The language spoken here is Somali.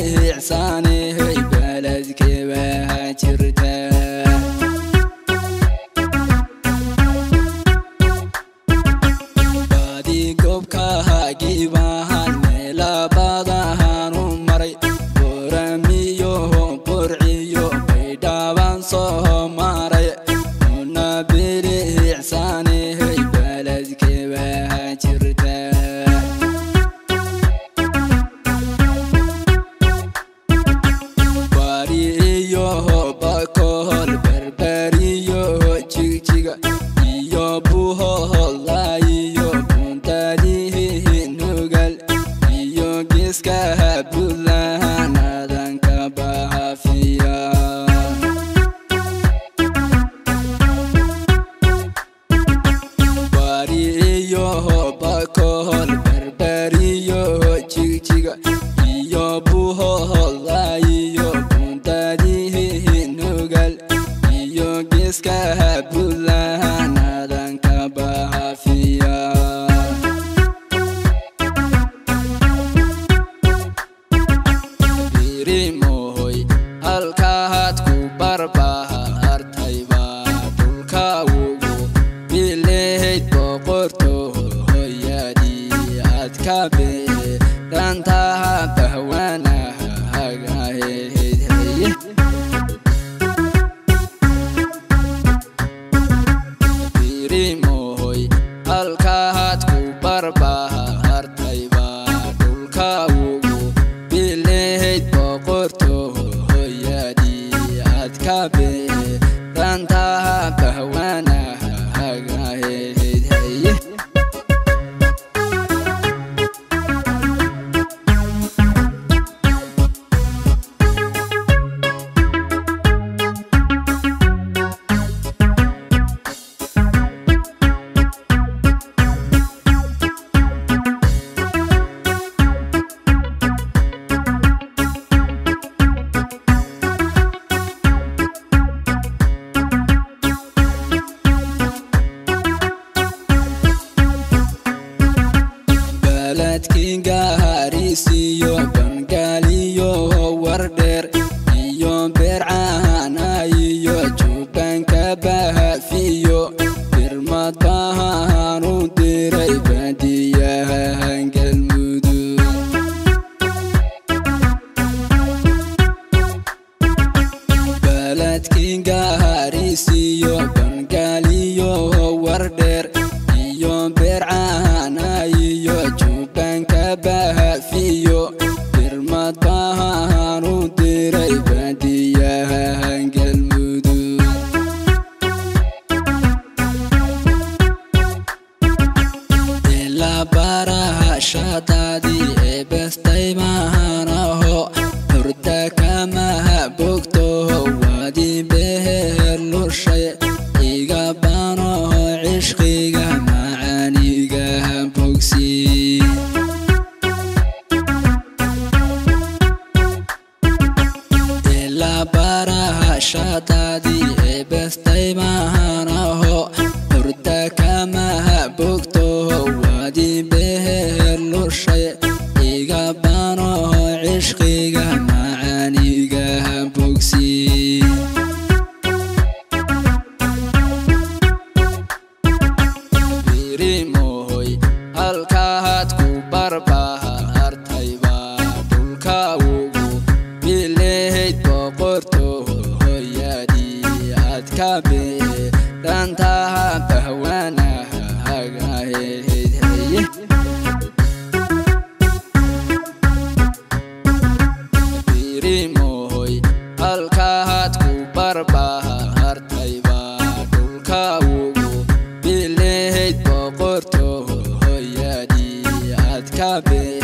bilicsaanay beledkeba jirta baadi goobkahagiibahan meelabadahan u maray boramiyo burciyo baydhaban soo maray una bilicsaanay beledkeba jirta bariyo bakohol berberiyo jigjiga iyo buhoholaiyo buntadihi nugal iyo geeska buntland adanka bahafiya bariyo bakohol berberiyo jigjiga iyo buhoholaiyo buntadihi nugal iyo geeska buntland adanka bahafiya birimohoy halkaad ku barbahartayba dhulka ugu bileyd boqorto hoyadii aad ka beedhantaha bahwanaha hagaheyd heye birimohoy halkaad ku barbahartayba dhulka ugu bileyd boqorto hoyadii aad ka beedhantaha bahwanaha hagaheyd heye baladkinga harisiyo bangaaliyo wardheer iyo beercahana iyo jubanka bahafiyo birmad bahan u diray baadiyaha galmudug baladkinga harisiyo bangaaliyo wardheer iyo beercahana iyo jubanka bahafiyo birmad bahan u diray baadiyaha galmudug ilaa baraha shadaadii ee bestay mahanaho hurda kamaha bogto waadi beher lushay iga banoho cishqiga macaaniga bogsi ilaa baraha shadaadii ee bestay mahanaho hurda kamaha bogto waadi beher lushay iga banoho cishqiga macaaniga bogsi birimohoy halkaad ku barbahartayba dhulka ugu bileyd boqorto hoyadii aad ka beedhantaha bahwanaha hagaheyd heye birimohoy halkaad ku barbahartayba dhulka ugu bileyd boqorto hoyadii aad ka beed